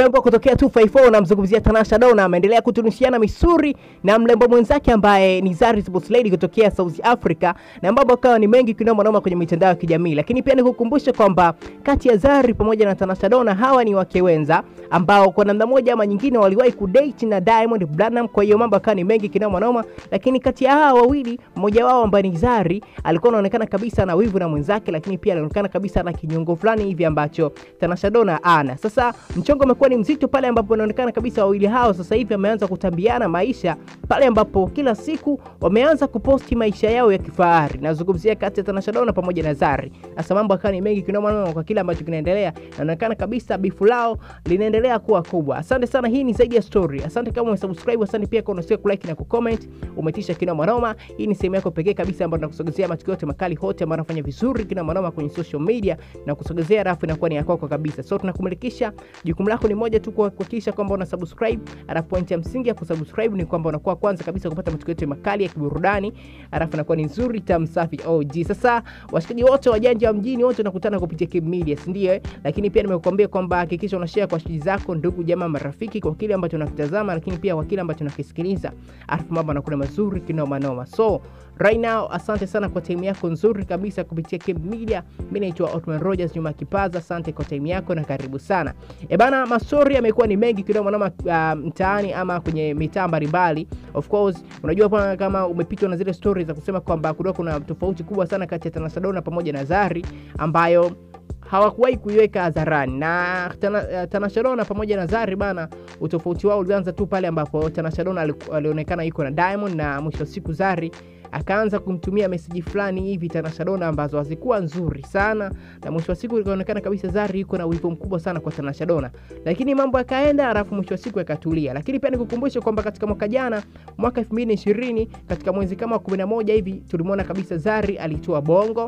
mrembo kutokea 254 namzungumzia Tanasha Donna ameendelea kutunishiana misuri na mrembo mwenzake ambaye ni Zari Sports Lady kutokea South Africa, na mambo akawa ni mengi kinoma noma kwenye mitandao ya kijamii, lakini pia nikukumbusha kwamba kati ya Zari pamoja na Tanasha Donna hawa ni wake wenza ambao kwa namna moja ama nyingine waliwahi kudate na Diamond Platnumz. Kwa hiyo mambo akawa ni mengi kinoma noma, lakini kati ya hawa wawili mmoja wao ambaye ni Zari alikuwa anaonekana kabisa na wivu na mwenzake, lakini pia alionekana kabisa na kinyongo fulani hivi ambacho Tanasha Donna ana. Sasa mchongo umekuwa ni mzito pale ambapo inaonekana kabisa wawili hao sasa hivi wameanza kutambiana maisha, pale ambapo kila siku wameanza kuposti maisha yao ya kifahari. Nazungumzia kati ya Tanasha Donna pamoja na Zari. Sasa mambo akawa ni mengi kinoma noma kwa kile ambacho kinaendelea, na inaonekana kabisa bifu lao linaendelea kuwa kubwa. Asante sana, hii ni zaidi ya story. Asante kama umesubscribe, asante pia kwa unasikia kulike na kucomment, umetisha kinoma noma. Hii ni sehemu yako pekee kabisa ambayo tunakusogezea matukio yote makali hote ambayo yanafanya vizuri kinoma noma kwenye social media na kusogezea rafu inakuwa ni yako kabisa. So tunakumilikisha, jukumu lako ni moja tu, kuhakikisha kwamba una subscribe. Alafu point ya msingi ya kusubscribe ni kwamba unakuwa kwanza kabisa kupata matukio yote makali ya kiburudani, alafu inakuwa ni nzuri tamu safi OG. Sasa washikaji wote wajanja wa mjini wote wanakutana kupitia Kim Media, si ndio? eh? Lakini pia nimekuambia kwamba hakikisha una share kwa shiji zako, ndugu jamaa, marafiki kwa kile ambacho unakitazama, lakini pia kwa kile ambacho unakisikiliza, alafu mambo yanakuwa mazuri kinoma noma. So right now, asante sana kwa time yako nzuri kabisa kupitia Kim Media. Mimi naitwa Otman Rogers nyuma ya kipaza. Asante kwa time yako na karibu sana. E bana, mastori yamekuwa ni mengi kidogo noma uh, mtaani ama kwenye mitaa mbalimbali. Of course, unajua bwana, kama umepitwa na zile stories za kusema kwamba kulikuwa kuna tofauti kubwa sana kati ya Tanasha Donna pamoja na Zari ambayo hawakuwahi kuiweka hadharani na Tana- Tanasha Donna pamoja na Zari bana, utofauti wao ulianza tu pale ambapo Tanasha Donna aliku- alionekana yuko na Diamond na mwisho wa siku Zari akaanza kumtumia meseji fulani hivi Tanasha Donna ambazo hazikuwa nzuri sana, na mwisho wa siku ikaonekana kabisa Zari yuko na wivu mkubwa sana kwa Tanasha Donna, lakini mambo yakaenda, alafu mwisho wa siku yakatulia. Lakini pia nikukumbushe kwamba katika mwaka jana, mwaka 2020 katika mwezi kama wa 11 hivi tulimwona kabisa Zari alitoa bongo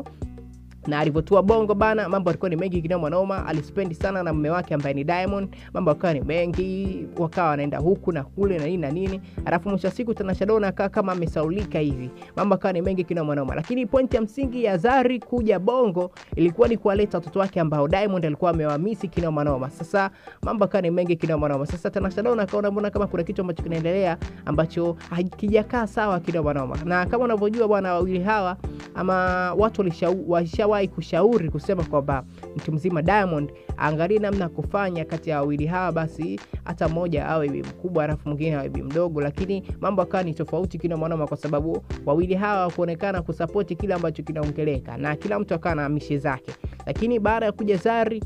na alivyotua bongo bana, mambo alikuwa ni mengi kinoma noma. Alispendi sana na mume wake ambaye ni Diamond, mambo akawa ni mengi, wakawa wanaenda huku na kule na nini na nini, alafu mwisho wa siku Tanasha Donna akawa kama amesaulika hivi, mambo akawa ni mengi kinoma noma. Lakini pointi ya msingi ya Zari kuja bongo ilikuwa ni kuwaleta watoto wake ambao Diamond alikuwa amewamisi kinoma noma. Sasa mambo akawa ni mengi kinoma noma. Sasa Tanasha Donna akaona mbona kama kuna kitu ambacho kinaendelea ambacho hakijakaa sawa kinoma noma, na kama unavyojua bwana, wawili hawa ama watu walishau- washawahi kushauri kusema kwamba mtu mzima Diamond aangalie namna ya kufanya kati ya wawili hawa, basi hata mmoja awe bibi mkubwa alafu mwingine awe bibi mdogo, lakini mambo akawa ni tofauti kinamanoma, kwa sababu wawili hawa kuonekana kusapoti kile ambacho kinaongeleka na kila mtu akawa na mishe zake. Lakini baada ya kuja Zari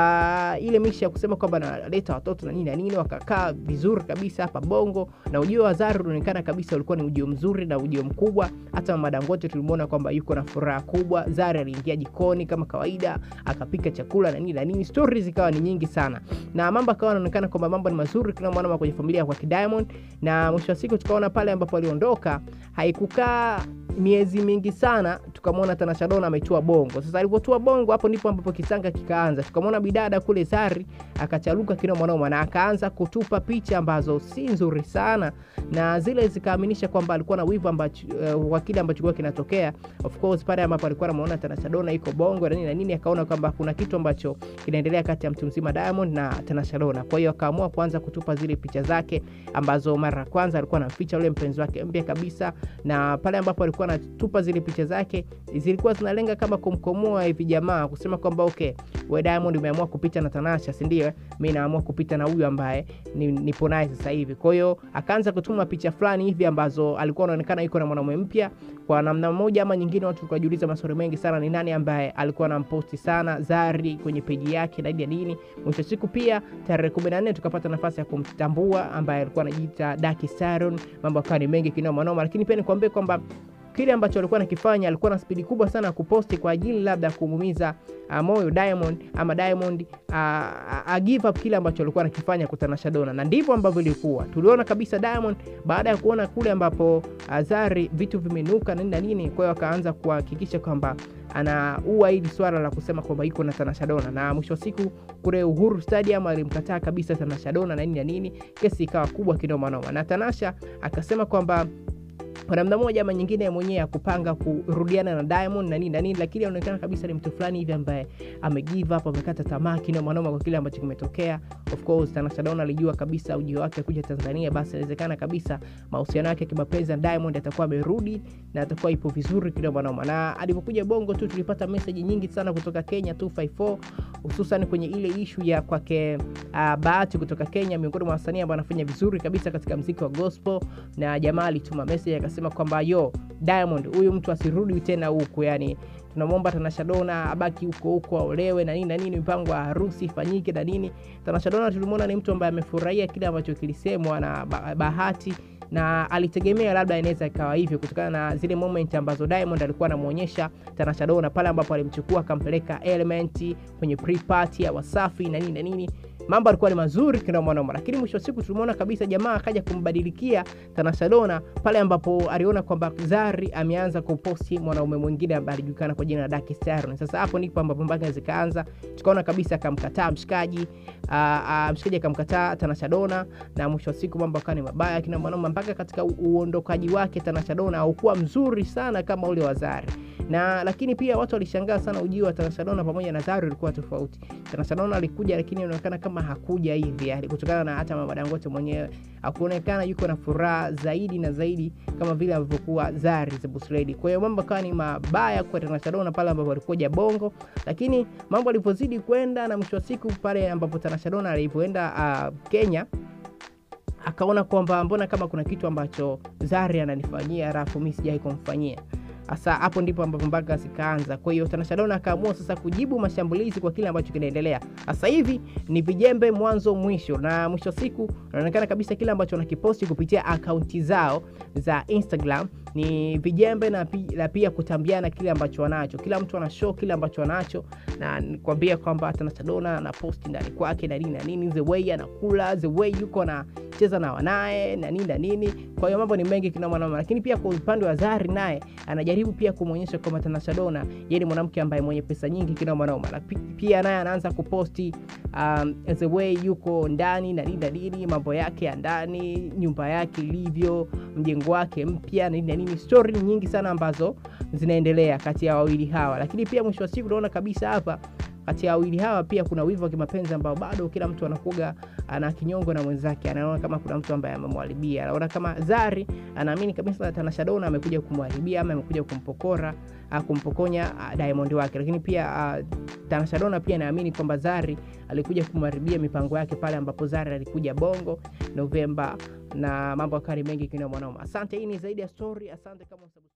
uh, ile mishe ya kusema kwamba analeta watoto na nini na nini, wakakaa vizuri kabisa hapa Bongo, na ujio wa Zari unaonekana kabisa ulikuwa ni ujio mzuri na ujio mkubwa. Hata Mama Dangote tulimwona kwamba yuko na furaha kubwa. Zari aliingia jikoni kama kawaida, akapika chakula na nini na nini, stori zikawa ni nyingi sana, na mambo akawa anaonekana kwamba mambo ni mazuri kila mwana kwenye familia kwa Diamond, na mwisho wa siku tukaona pale ambapo aliondoka haikukaa miezi mingi sana tukamwona Tanasha Donna ametua bongo. Sasa alivyotua bongo, hapo ndipo ambapo kisanga kikaanza. Tukamwona bidada kule Zari akacharuka kinoma noma na akaanza kutupa picha ambazo si nzuri sana, na zile zikaaminisha kwamba alikuwa na wivu ambacho uh, wa kile ambacho kilikuwa kinatokea. Of course pale ambapo alikuwa anamuona Tanasha Donna iko bongo na nini na nini, akaona kwamba kuna kitu ambacho kinaendelea kati ya mtu mzima Diamond na Tanasha Donna. Kwa hiyo akaamua kuanza kutupa zile picha zake ambazo mara ya kwanza alikuwa anamficha ule mpenzi wake mpya kabisa, na pale ambapo alikuwa anatupa zile picha zake zilikuwa zinalenga kama kumkomoa hivi jamaa kusema kwamba okay, we Diamond umeamua kupita na Tanasha, si ndio? Mimi naamua kupita na huyu ambaye ni, nipo naye sasa hivi. Kwa hiyo akaanza kutuma picha fulani hivi ambazo alikuwa anaonekana yuko na mwanamume mpya. Kwa namna moja ama nyingine, watu tukajiuliza maswali mengi sana, ni nani ambaye alikuwa anamposti sana Zari kwenye peji yake na ya nini. Mwisho siku pia tarehe 14 tukapata nafasi ya kumtambua ambaye alikuwa anajiita Daki Saron. Mambo akawa ni mengi kinoma noma, lakini pia nikwambie kwamba kile ambacho alikuwa anakifanya alikuwa na spidi kubwa sana ya kuposti kwa ajili labda ya kumuumiza uh, moyo Diamond ama Diamond uh, uh, give up kile ambacho alikuwa anakifanya kwa Tanasha Donna, na ndivyo ambavyo ilikuwa. Tuliona kabisa Diamond baada ya kuona kule ambapo uh, Zari vitu vimenuka nini na nini, kwa hiyo akaanza kuhakikisha kwamba anaua hili swala la kusema kwamba iko na Tanasha Donna, na mwisho wa siku kule Uhuru Stadium alimkataa kabisa Tanasha Donna na nini na nini, kesi ikawa kubwa kinoma noma, na Tanasha akasema kwamba kwa namna moja ama nyingine mwenyewe ya kupanga kurudiana na Diamond na nini na nini, lakini anaonekana kabisa ni mtu fulani hivi ambaye ame give up, amekata tamaa kinoma noma kwa kile ambacho kimetokea. Of course Tanasha Donna alijua kabisa ujio wake kuja Tanzania, basi inawezekana kabisa mahusiano yake kimapenzi na Diamond atakuwa amerudi na atakuwa ipo vizuri kinoma noma. Na alipokuja Bongo tu tulipata message nyingi sana kutoka Kenya 254 hususan kwenye ile ishu ya kwake uh, Bahati kutoka Kenya, miongoni mwa wasanii ambao anafanya vizuri kabisa katika mziki wa gospel, na jamaa alituma message akasema kwamba yo Diamond, huyu mtu asirudi tena huku, yani tunamwomba Tanasha Donna abaki huko huko, aolewe na nini na nini, mipango ya harusi ifanyike na nini. Tanasha Donna tulimwona ni mtu ambaye amefurahia kile ambacho kilisemwa na Bahati na alitegemea labda inaweza ikawa hivyo kutokana na zile moment ambazo Diamond alikuwa anamuonyesha Tanasha Donna pale ambapo alimchukua akampeleka Element kwenye pre-party ya Wasafi na nini na nini mambo alikuwa ni mazuri kinoma noma, lakini mwisho wa siku tulimuona kabisa jamaa akaja kumbadilikia Tanasha Donna pale ambapo aliona kwamba Zari ameanza kuposti mwanaume mwingine ambaye alijulikana kwa jina la Dark Star. Sasa hapo ndipo ambapo mpaka zikaanza, tukaona kabisa akamkataa mshikaji, mshikaji akamkataa Tanasha Donna, na mwisho wa siku mambo akawa ni mabaya kinoma noma, mpaka katika uondokaji wake Tanasha Donna haukuwa mzuri sana kama ule wa Zari na lakini pia watu walishangaa sana ujio wa Tanasha Donna pamoja na Zari ulikuwa tofauti. Tanasha Donna alikuja, lakini inaonekana kama hakuja hivi yani, kutokana na hata Mama Dangote mwenyewe hakuonekana yuko na furaha zaidi na zaidi kama vile alivyokuwa Zari the Boss Lady. Kwa hiyo mambo kawa ni mabaya kwa Tanasha Donna pale ambapo alikuja Bongo, lakini mambo alipozidi kwenda na mwisho wa siku pale ambapo Tanasha Donna alipoenda uh, Kenya akaona kwamba mbona kama kuna kitu ambacho Zari ananifanyia alafu mimi sijai kumfanyia Sasa hapo ndipo ambapo mpaka zikaanza. Kwa hiyo Tanasha Donna akaamua sasa kujibu mashambulizi kwa kile ambacho kinaendelea sasa hivi. Ni vijembe mwanzo mwisho, na mwisho wa siku inaonekana kabisa kile ambacho wanakiposti kupitia akaunti zao za Instagram ni vijembe na, pi, na pia kutambiana kile ambacho wanacho. Kila mtu ana show kile ambacho wanacho, na nikwambia kwamba Tanasha Donna ana posti ndani kwake na nini na nini, the way anakula, the way yuko anacheza na wanaye na nini na nini. Kwa hiyo mambo ni mengi kinoma noma, lakini pia kwa upande wa Zari naye anajaribu pia kumwonyesha kwamba Tanasha Donna yeye ni mwanamke ambaye mwenye pesa nyingi kinoma noma, na pia naye anaanza kuposti um, the way yuko ndani na nini na nini, mambo yake ya ndani, nyumba yake ilivyo, mjengo wake mpya na nini na nini, story nyingi sana ambazo zinaendelea kati ya wawili hawa, lakini pia mwisho wa siku unaona kabisa hapa kati ya wawili hawa pia kuna wivu wa kimapenzi ambao bado kila mtu anakuga ana kinyongo na mwenzake, anaona kama kuna mtu ambaye amemwharibia. Anaona kama Zari anaamini kabisa Tanasha Donna amekuja kumwharibia ama amekuja kumpokora kumpokonya Diamond wake, lakini pia uh, Tanasha Donna pia anaamini kwamba Zari alikuja kumharibia mipango yake pale ambapo Zari alikuja Bongo Novemba, na mambo akari mengi kinoma noma. Asante, hii ni zaidi ya story. Asante kama